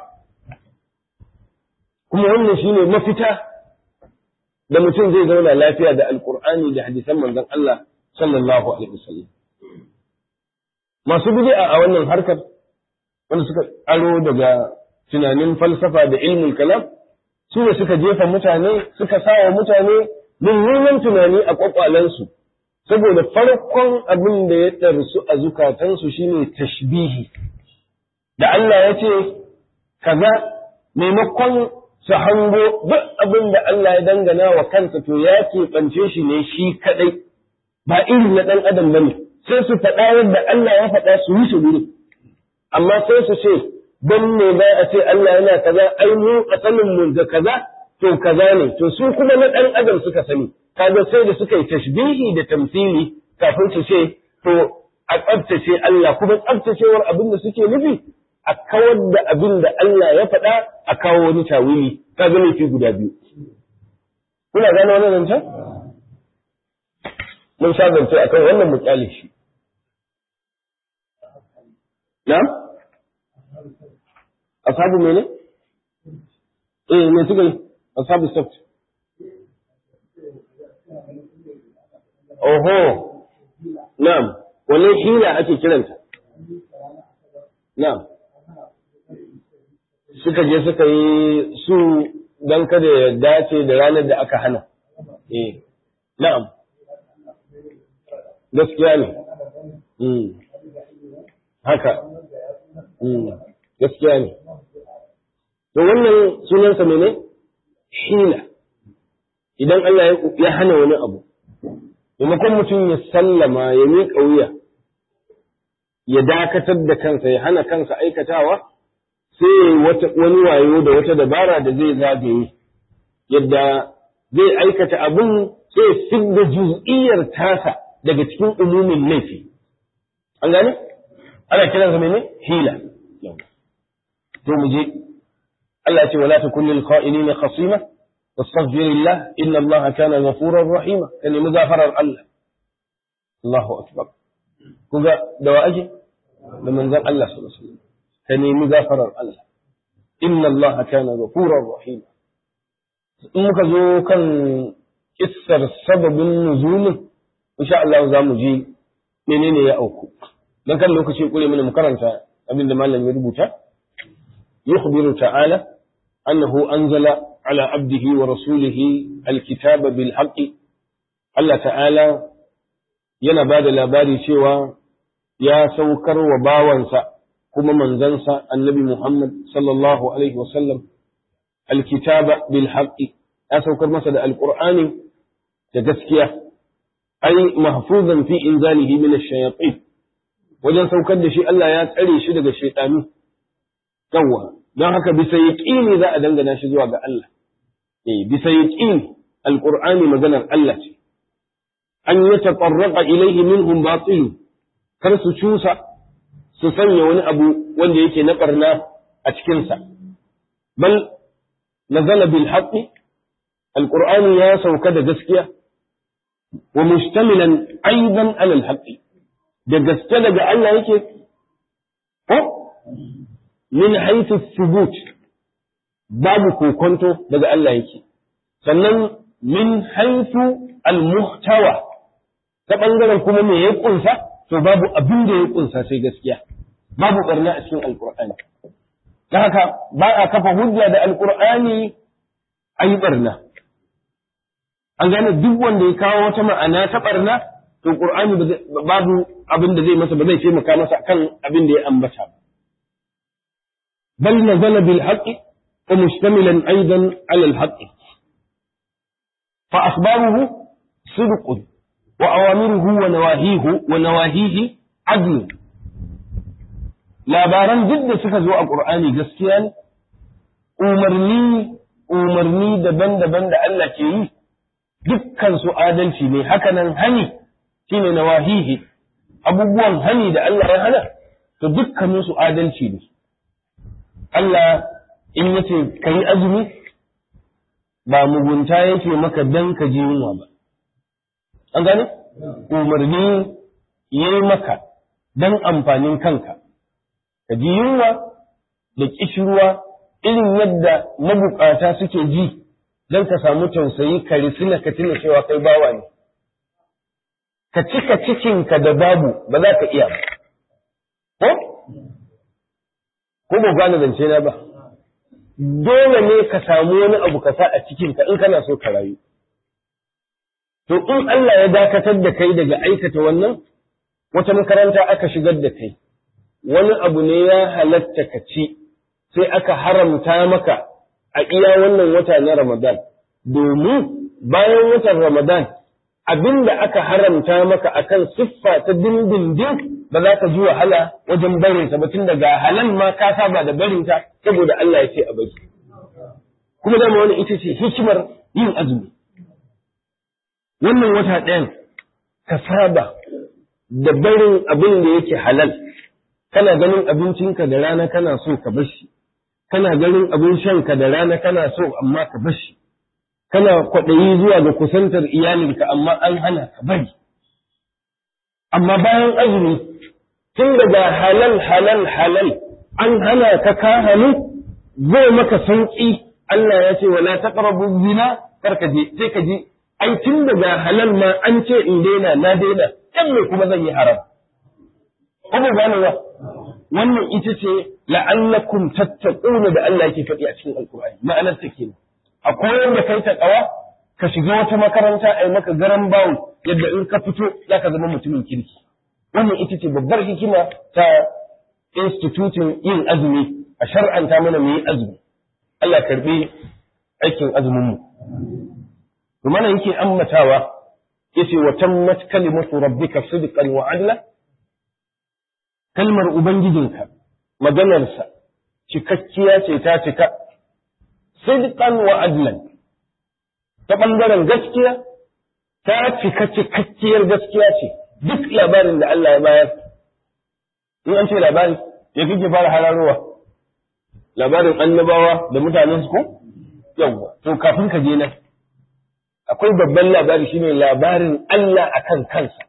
Kuma wannan shi ne mafita da mutum zai zauna lafiya da Alƙur'ani da hadisan manzon Allah sallallahu alaihi wasallam. Masu bid'a a wannan harkar wanda suka aro daga tunanin falsafa da ilmul kalam su ne suka jefa mutane suka sawa mutane mummunan tunani a kwakwalensu saboda farkon abin da ya ɗarsu a zukatansu shine tashbihi da Allah ya ce kaza maimakon su hango duk abin da Allah ya dangana wa kansa to ya keɓance shi ne shi kaɗai ba irin na ɗan adam bane sai su faɗa yadda Allah ya faɗa su yi su guri amma sai su ce don ne ba a ce Allah yana kaza ai mu asalin mu da kaza to kaza ne to su kuma na ɗan adam suka sani kaga sai da suka yi tashbihi da tamsili kafin su ce to a tsabtace Allah kuma tsabtacewar abin da suke nufi a kawar da abin da Allah ya faɗa a kawo wani tawili kaga laifi guda biyu kuna gane wannan zancen mun sha zance akan wannan mutsali shi na'am ashabu mene eh me suka yi ashabu sabt oho na'am wannan hila ake kiranta na'am suka je suka yi su don kada ya dace da ranar da aka hana eh na'am gaskiya ne haka gaskiya ne to wannan sunansa mene hila idan Allah ya hana wani abu maimakon mutum ya sallama ya miƙa wuya ya dakatar da kansa ya hana kansa aikatawa sai wani wayo da wata dabara da zai zagaye yadda zai aikata abin sai fidda juz'iyyar tasa daga cikin umumin laifi an gane ana kiransa mene hila to mu je Allah ce wala takun lil kha'inina khasima wastaghfirillah inna Allah kana ghafurar rahima ka nemi gafarar Allah Allahu akbar kuga da wa ake da manzon Allah sallallahu alaihi wasallam ka nemi gafarar Allah inna Allah kana ghafurar rahima in muka zo kan kissar sababin nuzulin insha Allah za mu ji menene ya auku dan kan lokaci kure mana mu karanta abin da malam ya rubuta yukhbiru ta'ala annahu anzala ala abdihi wa rasulihi alkitaba bil haqqi Allah ta'ala yana ba da labari cewa ya saukar wa bawansa kuma manzansa annabi Muhammad sallallahu alaihi wasallam alkitaba bil haqqi ya saukar masa da alqur'ani da gaskiya ai mahfuzan fi inzalihi min ash-shayatin wajen saukar da shi Allah ya tsare shi daga shaytanu yawa don haka bisa yaqini za a dangana shi zuwa ga Allah eh bisa yaqini alqur'ani maganar Allah ce an yatatarraqa ilayhi minhum batil kar su cusa su sanya wani abu wanda yake na barna a cikin sa bal nazala bil haqqi alqur'ani ya sauka da gaskiya wa mustamilan aidan ala al da gaske daga Allah yake ko min haythu thubut babu kokonto daga Allah yake sannan min haythu al-muhtawa ta bangaren kuma me ya kunsa to babu abin da ya kunsa sai gaskiya babu barna a cikin alqur'ani ta haka ba a kafa hujja da alqur'ani ayi barna an gane duk wanda ya kawo wata ma'ana ta barna to qur'ani babu abin da zai masa ba zai taimaka masa kan abin da ya ambata ba bal nazala bil haqqi wa mustamilan aidan ala al haqqi fa akhbaruhu sidq wa awamiruhu wa nawahihu wa nawahihi adl labaran duk da suka zo a qur'ani gaskiya ne umarni umarni daban-daban da Allah ke yi dukkan su adalci ne hakanan hani shine nawahihi abubuwan hani da Allah ya hana to dukkanin su adalci ne Allah in yace kai azumi ba mugunta yake maka dan ka ji yunwa ba an gane umarni yayi maka dan amfanin kanka ka ji yunwa da kishirwa irin yadda mabukata suke ji don ka samu tausayi ka risina ka tuna cewa kai bawa ne ka cika cikinka da babu ba za ka iya ba ko ko ba gane zance na ba dole ne ka samu wani abu ka sa a cikinka in kana so ka rayu to in Allah ya dakatar da kai daga aikata wannan wata makaranta aka shigar da kai wani abu ne ya halatta ka ci sai aka haramta maka a iya wannan wata na Ramadan, domin bayan watan Ramadan abin da aka haramta maka akan siffa ta dindindin ba za ka ji wahala wajen barinsa ba tun daga halal ma ka saba da barinta saboda Allah ya ce a bari. Kuma dama wani ita ce hikimar yin azumi. Wannan wata ɗayan ka saba da barin abin da yake halal, kana ganin abincinka da rana kana so ka bar shi. kana ganin abin shanka da rana kana so amma ka bashi kana kwaɗayi zuwa ga kusantar iyalinka amma an hana ka bari amma bayan azumi tun daga halal halal halal an hana ka ka hannu zai maka sauƙi Allah ya ce wala taqrabu zina karka je sai ka ji ai tun daga halal ma an ce in daina na daina dan me kuma zan yi haram ko ba gane ba wannan ita ce la'allakum tattaquna da Allah yake faɗi a cikin alkur'ani ma'anar ta kenan a koyar da kai ta ƙawa ka shiga wata makaranta a yi maka garan bawul yadda in ka fito za ka zama mutumin kirki wannan ita ce babbar hikima ta institutin yin azumi a shar'anta mana mu yi azumi Allah karbi aikin azumin mu to mana yake ammatawa yace wa tammat kalimatu rabbika sidqan wa adla kalmar ubangijinka maganarsa cikakkiya ce ta cika sidqan wa adlan ta ɓangaren gaskiya ta cika cikakkiyar gaskiya ce duk labarin da Allah ya bayar in an ce labari ya kike fara hararowa labarin annabawa da mutanen su ko yawwa to kafin ka je nan akwai babban labari shine labarin Allah akan kansa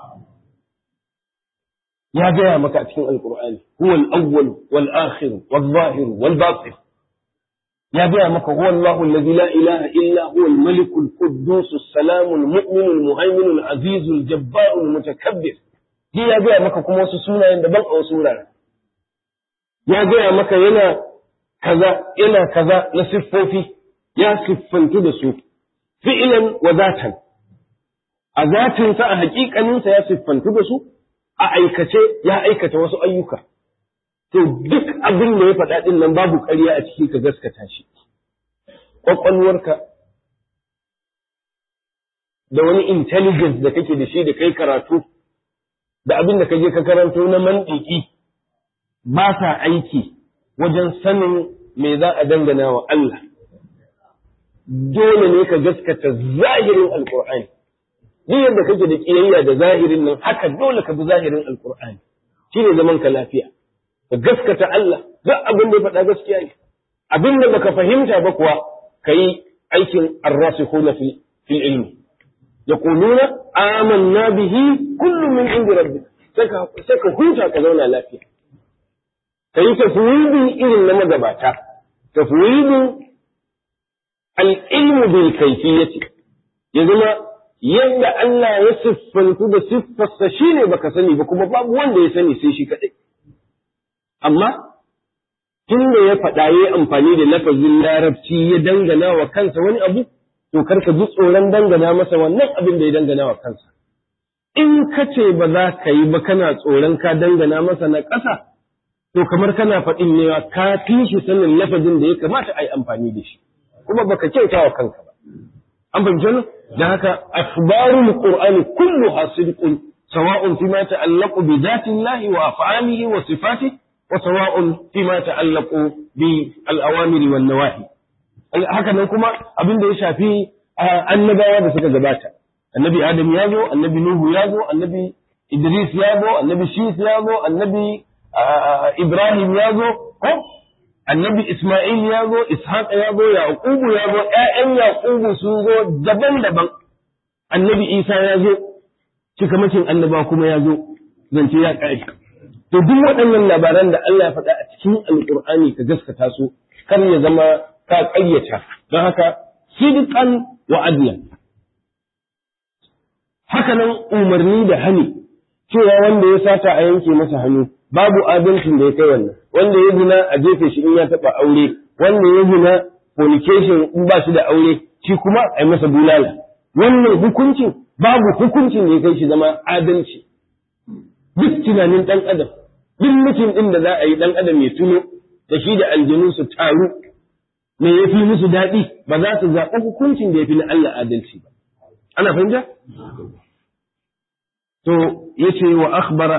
ya gaya maka a cikin alkur'ani huwa al-awwal wal akhir wal zahir wal batin ya gaya maka huwa Allahu alladhi la ilaha illa huwa al-malik al-quddus as-salam al-mu'min al-muhaymin al-aziz al-jabbar al-mutakabbir ji ya gaya maka kuma wasu sunayen daban a wasu wurare ya gaya maka yana kaza yana kaza na siffofi ya siffantu da su fi'lan wa zatan a zatinsa a hakikaninsa ya siffantu da su a aikace ya aikata wasu ayyuka. To duk abin da ya faɗa ɗin nan babu ƙarya a ciki ka gaskata shi. Ƙwaƙwalwarka da wani intelligence da kake da shi da kai karatu da abin da ka je ka karanto na mandiki ba sa aiki wajen sanin me za a dangana wa Allah. Dole ne ka gaskata zahirin Alƙur'ani. duk yadda kake da kiyayya da zahirin nan haka dole ka bi zahirin alkur'ani shine zaman ka lafiya ka gaskata Allah duk abin da ya faɗa gaskiya ne abin da baka fahimta ba kuwa kai aikin arrasikhuna fi fil ilmi yaquluna amanna bihi kullu min indi rabbik sai ka sai ka huta ka zauna lafiya kai tafwidin irin na magabata tafwidin al-ilmu bil kayfiyati ya zama yadda Allah ya siffantu da siffarsa shi ne baka sani ba kuma babu wanda ya sani sai shi kaɗai. Amma, tun da ya faɗa ya yi amfani da lafazin larabci ya dangana wa kansa wani abu, to karka ji tsoron dangana masa wannan abin da ya dangana wa kansa. In ka ce ba za ka yi ba kana tsoron ka dangana masa na ƙasa, to kamar kana faɗin ne ka fi shi sanin lafazin da ya kamata a yi amfani da shi, kuma baka kyauta wa kanka ba. an fahimci wannan da haka akhbarul qur'ani kulluha sidqun sawa'un fima ta'allaqu bi dhati llahi wa af'alihi wa sifatihi wa sawa'un fima ta'allaqu bi al-awamir wan nawahi haka nan kuma abin da ya shafi annabawa da suka gabata annabi adam ya zo annabi nuhu ya zo annabi idris ya zo annabi shis ya zo annabi ibrahim ya zo annabi Ismail ya zo, Ishaq ya zo, Yaqubu ya zo, ‘ya'yan Yaqubu sun zo daban-daban, annabi Isa ya zo, cikamakin annaba kuma ya zo, zance ya ƙari. To duk waɗannan labaran da Allah ya faɗa a cikin Alƙur'ani ka gaskata su, kar ya zama ka ƙayyata, don haka sidqan wa adlan. Haka nan umarni da hani, cewa wanda ya sata a yanke masa hannu, babu adalcin da ya kai wannan wanda ya zina a jefe shi in ya taɓa aure wanda ya zina fornication in ba shi da aure shi kuma a yi masa bulala wannan hukuncin babu hukuncin da ya kai shi zama adalci duk tunanin ɗan adam duk mutum ɗin da za a yi ɗan adam ya tuno da shi da aljanu su taru me ya fi musu daɗi ba za su zaɓi hukuncin da ya fi na Allah adalci ba ana fahimta to yace wa akhbara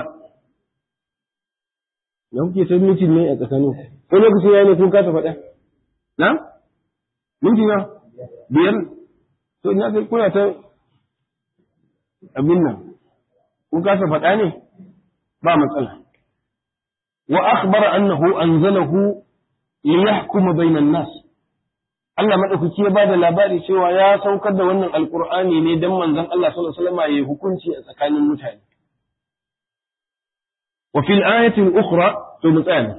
da kuke ta mitin ne a tsakanin ko lokacin ya ne kun kasa faɗa na minti na biyar to ina kai kuna ta abin nan kun kasa faɗa ne ba matsala wa akhbara annahu anzalahu li yahkuma bainan nas Allah madaukaki ya bada labari cewa ya saukar da wannan alqur'ani ne dan manzon Allah sallallahu alaihi wasallam ya hukunci a tsakanin mutane وفي الآية الأخرى ثم ثاني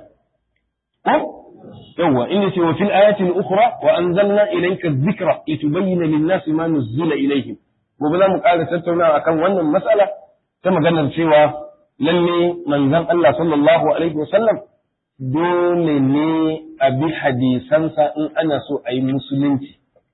يوه إن وفي الآية الأخرى وأنزلنا إليك الذكر لتبين للناس ما نزل إليهم وبلا مقالة تتونا أكم وانا المسألة كما قلنا سوى للي من ذن الله صلى الله عليه وسلم dole ne a bi hadisansa in ana so a yi musulunci.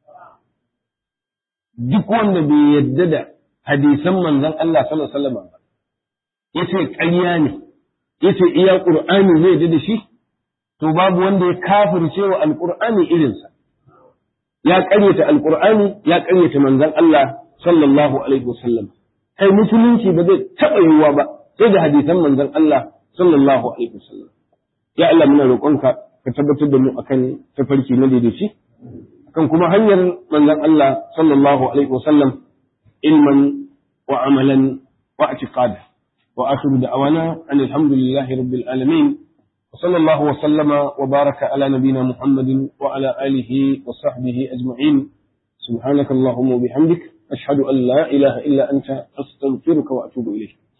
Duk wanda bai yadda da hadisan manzon Allah sallallahu alaihi wasallam ba, ya ce ƙarya ne, ya ce iya ƙur'ani zai yadda da shi, to babu wanda ya kafirce wa alƙur'ani irinsa. Ya ƙaryata alƙur'ani, ya ƙaryata manzon Allah sallallahu alaihi wasallam. Kai musulunci ba zai taɓa yiwuwa ba sai da hadisan manzon Allah sallallahu alaihi wasallam. ya Allah muna roƙonka ka tabbatar da mu akan tafarki na daidaici kan kuma hanyar manzon Allah sallallahu alaihi wasallam ilman wa amalan wa i'tiqada wa akhiru da'wana an alhamdulillahi rabbil alamin وصلى الله وسلم وبارك على نبينا محمد وعلى آله وصحبه أجمعين سبحانك اللهم وبحمدك أشهد أن لا إله إلا أنت أستغفرك وأتوب إليك